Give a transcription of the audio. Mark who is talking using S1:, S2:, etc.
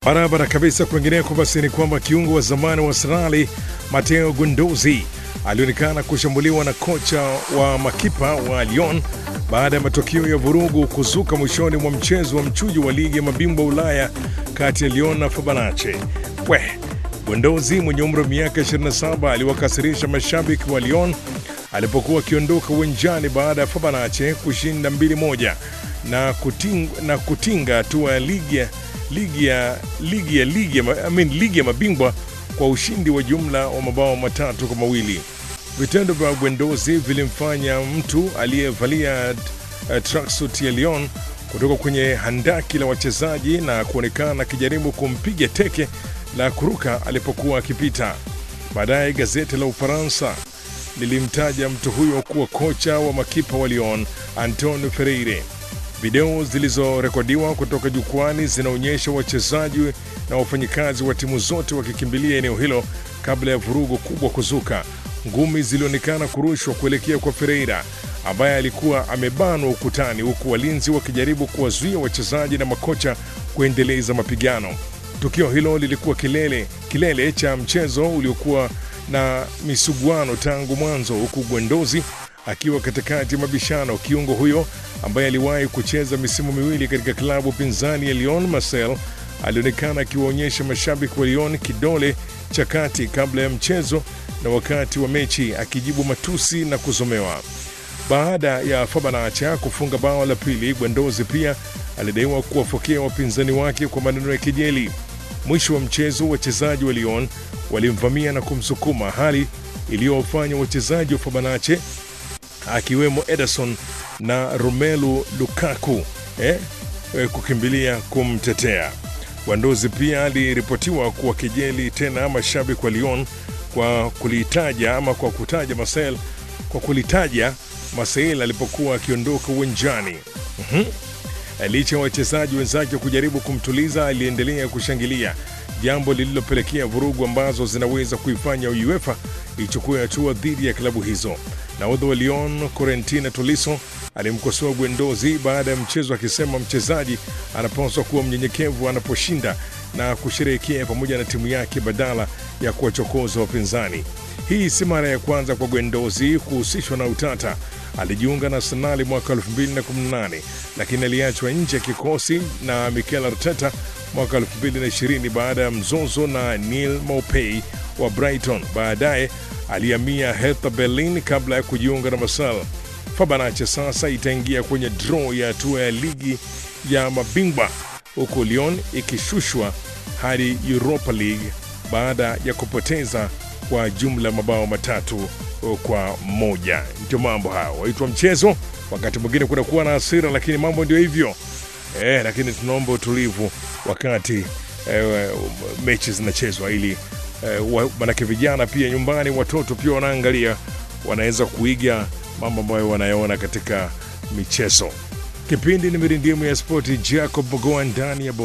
S1: Barabara kabisa. Kwingineko basi ni kwamba kiungo wa zamani wa Arsenali Matteo Guendouzi alionekana kushambuliwa na kocha wa makipa wa Lyon baada ya matokeo ya vurugu kuzuka mwishoni mwa mchezo wa mchujo wa ligi ya mabingwa Ulaya kati ya Lyon na Fenerbahce. We Guendouzi mwenye umri wa miaka 27 aliwakasirisha mashabiki wa Lyon alipokuwa akiondoka uwanjani baada ya Fenerbahce kushinda 2-1 na kutinga, na kutinga hatua ya ligi ya ligi ya ligi ya ligi ya, I mean, ligi ya mabingwa kwa ushindi wa jumla wa mabao matatu kwa mawili. Vitendo vya Guendouzi vilimfanya mtu aliyevalia uh, tracksuit ya Lyon kutoka kwenye handaki la wachezaji na kuonekana akijaribu kumpiga teke la kuruka alipokuwa akipita. Baadaye gazeti la Ufaransa lilimtaja mtu huyo kuwa kocha wa makipa wa Lyon Antonio Freire. Video zilizorekodiwa kutoka jukwani zinaonyesha wachezaji na wafanyikazi wa timu zote wakikimbilia eneo hilo kabla ya vurugu kubwa kuzuka. Ngumi zilionekana kurushwa kuelekea kwa Ferreira ambaye alikuwa amebanwa ukutani, huku walinzi wakijaribu kuwazuia wachezaji na makocha kuendeleza mapigano. Tukio hilo lilikuwa kilele, kilele cha mchezo uliokuwa na misuguano tangu mwanzo, huku Guendouzi akiwa katikati ya mabishano. Kiungo huyo ambaye aliwahi kucheza misimu miwili katika klabu pinzani ya Lyon Marseille alionekana akiwaonyesha mashabiki wa Lyon kidole cha kati kabla ya mchezo na wakati wa mechi, akijibu matusi na kuzomewa. Baada ya Fenerbahce kufunga bao la pili, Guendouzi pia alidaiwa kuwafokea wapinzani wake kwa maneno ya kejeli. Mwisho wa mchezo, wachezaji wa Lyon walimvamia na kumsukuma, hali iliyowafanya wachezaji wa Fenerbahce akiwemo Ederson na Romelu Lukaku eh, eh, kukimbilia kumtetea. Guendouzi pia aliripotiwa kuwa kejeli tena mashabiki wa Lyon kwa kulitaja ama kwa kutaja Marseille kwa kulitaja Marseille alipokuwa akiondoka uwanjani. mm-hmm. Licha ya wachezaji wenzake kujaribu kumtuliza, aliendelea kushangilia, jambo lililopelekea vurugu ambazo zinaweza kuifanya UEFA ichukue hatua dhidi ya klabu hizo. Nahodha wa Lyon Corentin Tolisso alimkosoa Guendouzi baada ya mchezo akisema mchezaji anapaswa kuwa mnyenyekevu anaposhinda na kusherehekea pamoja na timu yake badala ya kuwachokoza wapinzani. Hii si mara ya kwanza kwa Guendouzi kuhusishwa na utata. Alijiunga na Arsenali mwaka 2018 lakini aliachwa nje ya kikosi na Mikel Arteta mwaka 2020 baada ya mzozo na Neil Maupay wa Brighton. Baadaye alihamia Hertha Berlin kabla ya kujiunga na Marseille. Fenerbahce sasa itaingia kwenye draw ya hatua ya ligi ya mabingwa huku Lyon ikishushwa hadi Europa League baada ya kupoteza kwa jumla mabao matatu kwa moja. Ndio mambo hayo waitwa mchezo. Wakati mwingine kunakuwa na hasira, lakini mambo ndio hivyo eh, lakini tunaomba utulivu wakati eh, mechi zinachezwa ili eh, manake vijana pia nyumbani, watoto pia wanaangalia, wanaweza kuiga mambo ambayo wanayaona katika michezo. Kipindi ni mirindimu ya spoti, Jacob Mogoa ndani ya